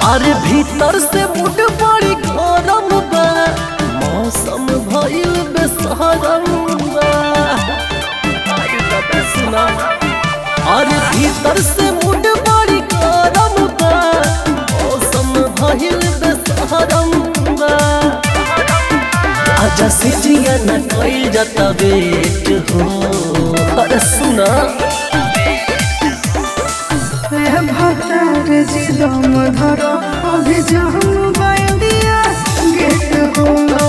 अरे भीतर से मुड बड़ी गरम बा मौसम भइल बेसहरम बा अरे बाबा सुना अरे भीतर से मुड बड़ी गरम बा मौसम भइल बेसहरम बा आजा से जिया न कइल जाता वेट हो अरे सुना भतार जिदम धर अभिजाम बाइंडिया गेट हो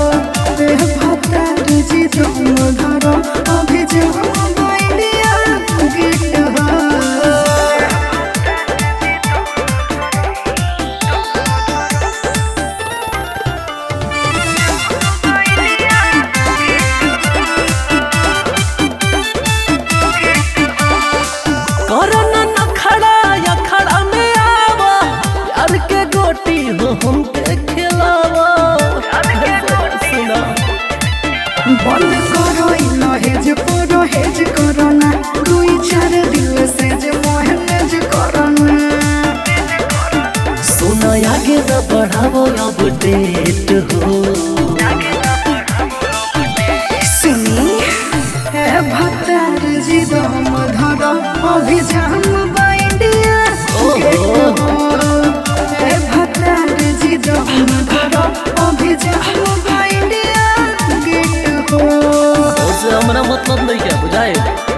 भतार जिदम धर अभिजाम बाइंडिया गेट हो करना न खड़ा या खड़ा में आवा प्यार के गोटी हो हम के खिलावा सुना बंद करो लहेज करो हेज करो ना दुई चार दिल से जे मोहनेज करो ना सुना आगे न बढ़ावो अब डेट हो सुनी है भतार जी दम धर अभिजाम बाइंडिया है भतार जी दम धर अभिजाम बाइंडिया गेट हो उससे हमारा मतलब नहीं क्या बुझाए